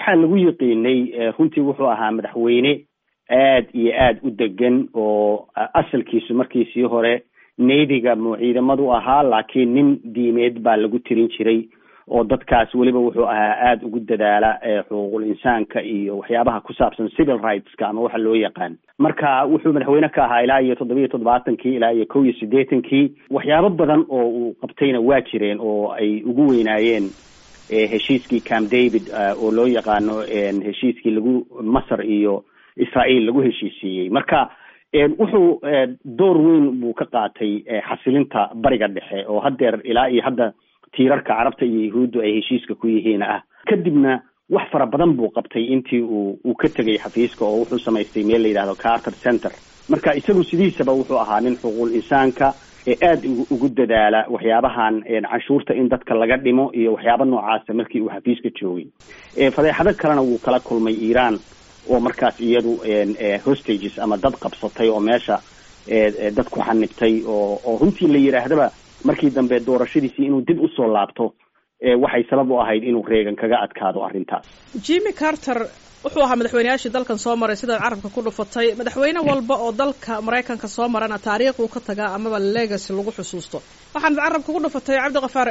waxaa lagu yiqiinay runtii wuxuu ahaa madaxweyne aad iyo aad u degan oo asalkiisu markiisii hore navy-ga mu ciidamadu ahaa laakiin nin diimeed baa lagu tirin jiray oo dadkaas weliba wuxuu ahaa aada ugu dadaala xuquuqul insaanka iyo waxyaabaha ku saabsan civil rightska ama waxa loo yaqaan marka wuxuu madaxweyne ka ahaa ilaa iyo toddobiyo toddobaatankii ilaa iyo kow iyo siddeetankii waxyaabo badan oo uu qabtayna waa jireen oo ay ugu weynaayeen heshiiskii camp david oo loo yaqaano heshiiskii lagu masar iyo israel lagu heshiisiiyey marka wuxuu door weyn buu ka qaatay xasilinta bariga dhexe oo haddeer ilaa iyo hadda tiirarka carabta iyo yahuuddu ay heshiiska ku yihiin ah kadibna wax fara badan buu qabtay intii uu uu ka tegay xafiiska oo wuxuu samaystay meel la yidhahdo carter center marka isagu sidiisaba wuxuu ahaa nin xuquuqul insaanka ee aada ugu dadaala waxyaabahan canshuurta in dadka laga dhimo iyo waxyaaba noocaasa markii uu xafiiska joogay fadeexado kalena wuu kala kulmay iiraan oo markaas iyadu hostages ama dad qabsatay oo meesha dad ku xanibtay oo oo runtii la yidhaahdaba markii dambe doorashadiisii inuu dib usoo laabto waxay sabab u ahayd inuu reegan kaga adkaado arrintaas jimmy carter wuxuu ahaa madaxweyneyaashii dalkan soo maray sidaad carabka ku dhufatay madaxweyne walba oo dalka maraykanka soo marana taariikhuu ka tagaa amaba legacy lagu xusuusto waxaanad carabka ku dhufatay cabdikafaar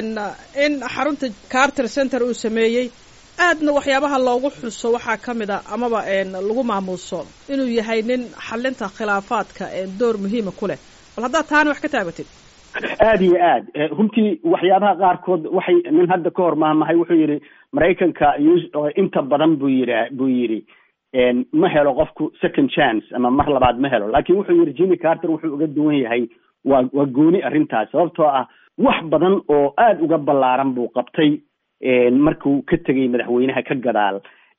in xarunta carter center uu sameeyey aadna waxyaabaha loogu xuso waxaa ka mid a amaba lagu maamuuso inuu yahay nin xalinta khilaafaadka door muhiima ku leh bal haddaad taana wax ka taabatid aada iyo aad runtii waxyaabaha qaarkood waxay nin hadda ka hor maahmahay wuxuu yidhi maraykanka inta badan buu yidha buu yidhi ma helo qofku second chance ama mar labaad ma helo laakiin wuxuu yidhi jimmy carter wuxuu uga duwan yahay waa waa gooni arrintaas sababtoo ah wax badan oo aada uga ballaaran buu qabtay markuu ka tegay madaxweynaha ka gadaal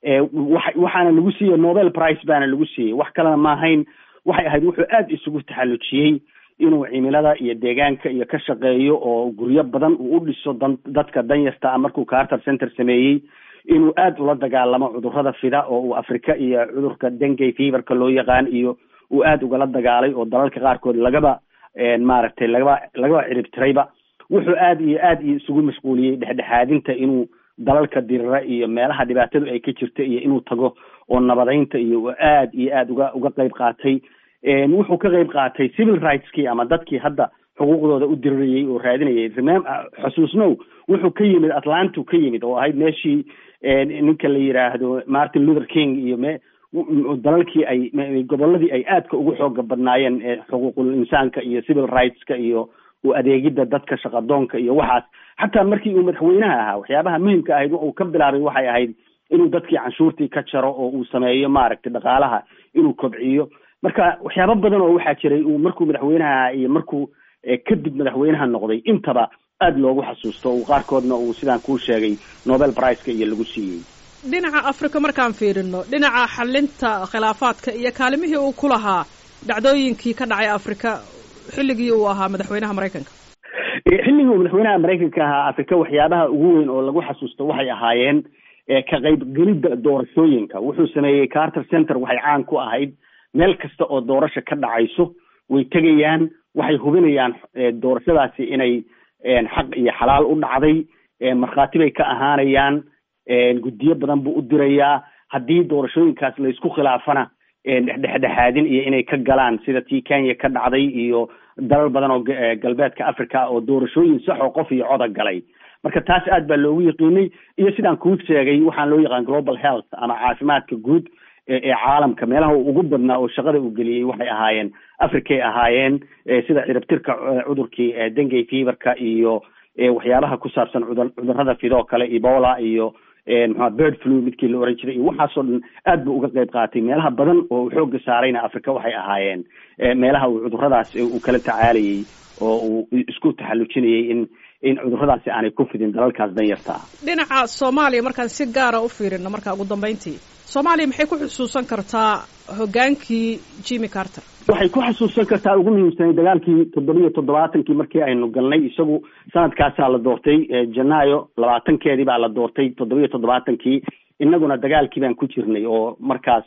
wa waxaana lagu siiyey nobel price baana lagu siiyey wax kalena maahayn waxay ahayd wuxuu aada isugu taxallujiyey inuu cimilada iyo deegaanka iyo ka shaqeeyo oo guryo badan uu u dhiso dan dadka danyarta ah markuu carter center sameeyey inuu aada ula dagaalamo cudurrada fida oo uu afrika iyo cudurka dengay feverka loo yaqaan iyo uu aada ugala dagaalay oo dalalka qaarkood lagaba maaragtay lagaba lagaba ciribtirayba wuxuu aada iyo aada iyo isugu mashquuliyey dhexdhexaadinta inuu dalalka dirira iyo meelaha dhibaatadu ay ka jirta iyo inuu tago oo nabadaynta iyo aada iyo aada uga uga qeyb qaatay wuxuu ka qeyb qaatay civil rightskii ama dadkii hadda xuquuqdooda u dirirayay oo raadinayay remem xusuusnow wuxuu ka yimid atlantu ka yimid oo ahayd meeshii ninka la yidhaahdo martin luther king iyo me dalalkii ay goboladii ay aadka ugu xooga badnaayeen xuquuqul insaanka iyo civil rightska iyo u adeegidda dadka shaqadoonka iyo waxaas xataa markii uu madaxweynaha ahaa waxyaabaha muhimka ahayd uu ka bilaabay waxay ahayd inuu dadkii canshuurtii ka jaro oo uu sameeyo maaragtay dhaqaalaha inuu kobciyo marka waxyaabo badan oo waxaa jiray uu markuu madaxweynaha ahaa iyo markuu kadib madaxweynaha noqday intaba aada loogu xasuusto uu qaarkoodna uu sidaan kuu sheegay nobel priceka iyo lagu siiyey dhinaca africa markaan fiirino dhinaca xalinta khilaafaadka iyo kaalimihii uu ku lahaa dhacdooyinkii ka dhacay africa xilligii uu ahaa madaxweynaha maraykanka xilligii uu madaxweynaha maraykanka ahaa africa waxyaabaha ugu weyn oo lagu xasuusto waxay ahaayeen ka qaybgelidda doorashooyinka wuxuu sameeyey carter center waxay caan ku ahayd meel kasta oo doorasha ka dhacayso way tegayaan waxay hubinayaan doorashadaasi inay xaq iyo xalaal u dhacday markhaati bay ka ahaanayaan guddiyo badan buu u dirayaa haddii doorashooyinkaas laysku khilaafana dhexdhexaadin iyo inay ka galaan sida tii kenya ka dhacday iyo dalal badan oo galbeedka africa oo doorashooyin sax oo qof iyo coda galay marka taas aad baa loogu yaqiinay iyo sidaan kuu sheegay waxaan loo yaqaan global health ama caafimaadka guud ee caalamka meelaha ugu badnaa oo shaqada uu geliyey waxay ahaayeen africay ahaayeen sida ciribtirka cudurkii dengay feverka iyo waxyaabaha ku saabsan cudurrada fidoo kale ebola iyo mxua bird flu midkii la oran jiray iyo waxaasoo dhan aad buu uga qeyb qaatay meelaha badan oo uu xooga saarayna africa waxay ahaayeen meelaha uu cudurradaas uu kala tacaalayay oo uu isku taxallujinayay in in cudurradaasi aanay ku fidin dalalkaas danyarta ah dhinaca soomaaliya markaan si gaara u fiirino marka ugu dambeyntii soomaaliya maxay ku xusuusan kartaa hoggaankii jimmy carter waxay ku xasuusan kartaa ugu muhiimsanay dagaalkii toddobiyo toddobaatankii markii aynu galnay isagu sanadkaasaa la doortay janaayo labaatankeedii baa la doortay toddobiyo toddobaatankii innaguna dagaalkii baan ku jirnay oo markaas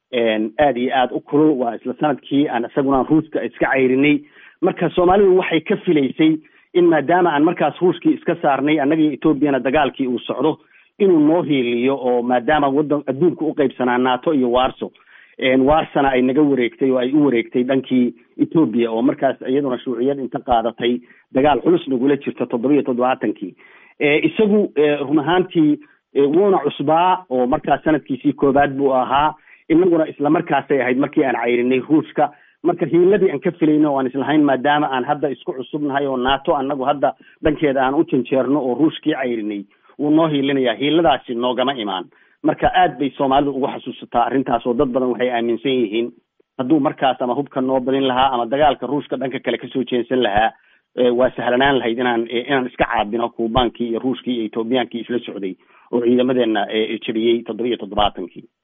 aada iyo aada u kulul waa isla sanadkii aan isaguna ruuska iska cayrinay marka soomaalidu waxay ka filaysay in maadaama aan markaas ruushkii iska saarnay annagii etoobiyana dagaalkii uu socdo inuu noo hiiliyo oo maadaama wadan adduunka u qaybsanaa nato iyo warso warsana ay naga wareegtay oo ay u wareegtay dhankii ethoobia oo markaas iyaduna shuuciyad inta qaadatay dagaal culus nagula jirta toddoba iyo toddobaatankii isagu run ahaantii wuuna cusbaa oo markaas sanadkiisii koobaad buu ahaa inaguna isla markaasay ahayd markii aan cayrinay ruushka marka hiiladii aan ka filayno o aan islahayn maadaama aan hadda isku cusubnahay oo nato anagu hadda dhankeeda aan u janjeerno oo ruushkii cayrinay wuu noo hiilinayaa hiiladaasi noogama imaan marka aad bay soomaalidu ugu xasuusataa arrintaas oo dad badan waxay aaminsan yihiin hadduu markaas ama hubka noo badin lahaa ama dagaalka ruushka dhanka kale kasoo jeensan lahaa waa sahlanaan lahayd inaan inaan iska caabino kuubaankii iyo ruushkii iyo ethoobiyankii isla socday oo ciidamadeena jabiyey toddoba iyo toddobaatankii